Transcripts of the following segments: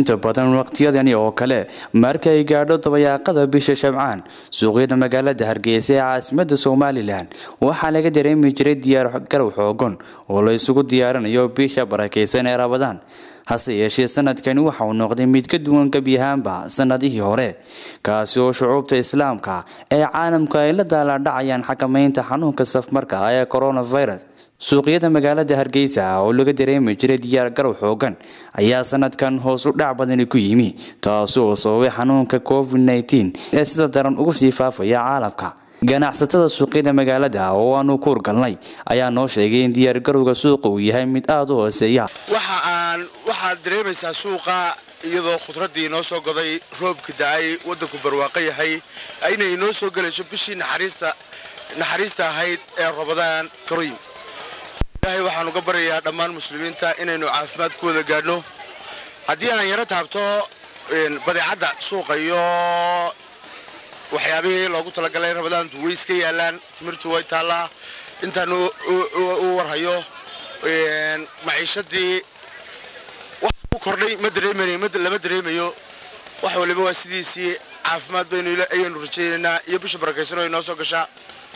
inta badan waqtiyadani oo kale marka ay gaadho dabayaaqada bisha shabcaan suuqyada magaalada hargeysa ee caasimada somalilan waxaa laga dareemi jiray diyaar garow xoogan oo la isugu diyaarinayo bisha barakeysan ee rabadaan hase yeeshee sanadkani waxa uu noqday mid ka duwan gebi ahaanba sanadihii hore kaasi oo shucuubta islaamka ee caalamka ay la daalaadhacayaan xakamaynta xanuunka safmarka ee coronavirus suuqyada magaalada hargeysa oo laga dareemi jiray diyaar garow xoogan ayaa sanadkan hoos u dhac badani ku yimi taasi oo sababay xanuunka covid nteen ee sida daran ugu sii faafaya caalamka ganacsatada suuqyada magaalada oo aanu kuur galnay ayaa noo sheegay in diyaargarowga suuqa uu yahay mid aada u hooseeya waxa aan waxaad dareemaysaa suuqa iyadoo khudradii inoo soo goday roobka da-ay waddanku barwaaqo yahay inay inoo soo gelayso bishii naxariista naxariista ahayd ee rabadaan karim ilaahay waxaan uga baryayaa dhammaan muslimiinta inaynu caafimaadkooda gaadhno haddii aan yaro taabto badeecadda suuqa iyo waxyaabihii loogu talagalay rabadaantu way iska yaalaan timirtu way taallaa intaan u warhayo maciishadii wax u kordhay ma dareemanay lama dareemayo wax waliba waa sidiisii caafimaad baynu ayaynu rajaynaynaa iyo bisha barakaysan oo inoo soo gashaa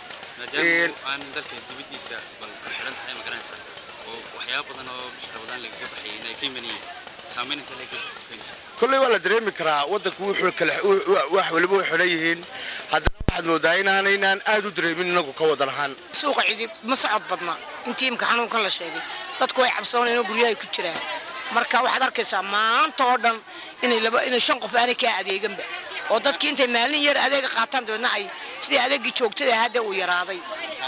kolley waa la dareemi karaa wadanku wax waliba way xidhan yihiin haddana waxaad moodaa inaanaynaan aad u dareemin inagu ka wadan ahaan suuqa cidi ma socod badna intii imka xanuunkan la sheegay dadku way cabsoonayeen oo guryahay ku jiraan marka waxaad arkaysaa maanta oo dhan inay laba inay shan qof aanay kaa adeeganba oo dadkii intay maalin yar adeega qaataan dabeedna ay sidii adeegii joogtada hadda uu yaraaday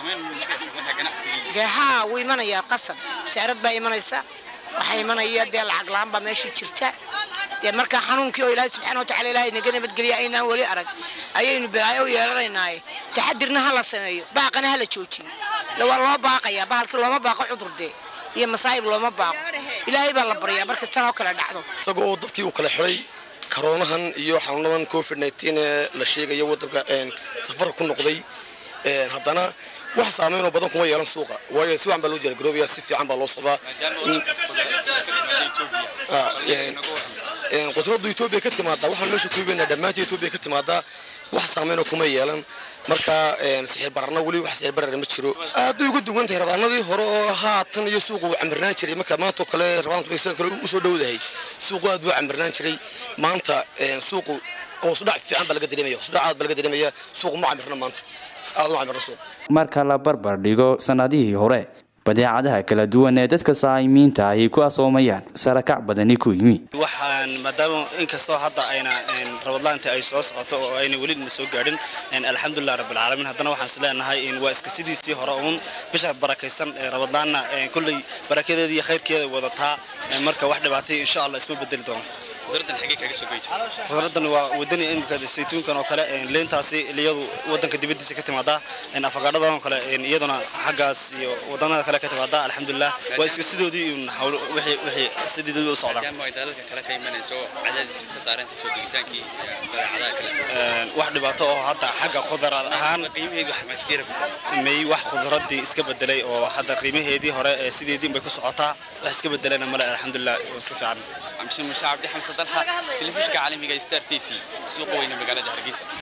dee haa wuu imanayaa qasab wasaarad baa imanaysa waxaa imanaya dee lacag la-aan baa meeshii jirta dee markaa xanuunkii oo ilaahay subxana watacala ilaahay naga nabadgeliya aynaan weli arag ayaynu balaayo u yeelanaynaaye taxadirna ha la sameeyo baaqana ha la joojiyo waa loo baaqayaa bahalkii looma baaqo cudur dee iyo masaa'ib looma baaqo ilaahay baa la baryaa markastan oo kale dhacdo isaga oo dadkii uu kala xidhay karoonahan iyo xanuunadan covid nteen ee la sheegayo wadanka safarka ku noqday haddana wax saamaynoo badan kuma yeelan suuqa waayo si wacan baa loo diyaargaroobaya si fiican baa loo socdaa qudradu etoobiya ka timaadaa waxaan meesha kuibana dhammaanta etoobiya ka timaadaa wax saamaynoo kuma yeelan marka sixir bararna weli wax sixir barara ma jiro aad bay uga duwan tahay rabaanadii hore oo haatan iyo suuqa uu camirnaan jiray marka maantoo kale rabaanka kale usoo dhowdahay suuqu aad buu camirnaan jiray maanta suuqu hoosudhac fiican baa laga dareemaya hoosudhac aad baa laga dareemaya suuqu ma camirna maanta aad u camirna suuq marka la barbar dhigo sanadihii hore badeecadaha kala duwan ee dadka saa'imiinta ahi ku asoomayaan sarakac badani ku yimi waxaan maadaama inkastoo hadda ayna rabadlaanta ay soo socoto oo ayna weli na soo gaadhin alxamdulilah rabbilcaalamiin haddana waxaan is leenahay waa iska sidiisii hore uun bisha barakaysan ee rabadlaanna kulley barakadeeda iyo khayrkeeda wadataa marka wax dhibaatay insha allah isma bedeli doono khudraddan waa wadani imika saytuunkan oo kale leentaasi iyadu wadanka dibadiisa ka timaadaa afagaadhadan oo kale iyaduna xaggaas iyo wadanada kale ka timaadaa alxamdulilah waa iska sidoodii wixii sideedii u socdaan wax dhibaato oo hadda xagga khudrad ahaan may wax khudradii iska bedelay oo hadda qiimaheedii hore sideedii bay ku socotaa wax iska bedelana male alxamdulilah iska fiican عبد الحميد صدرها تلفزيون عالمي ستار تي في سوق وين مقالة هرقيسة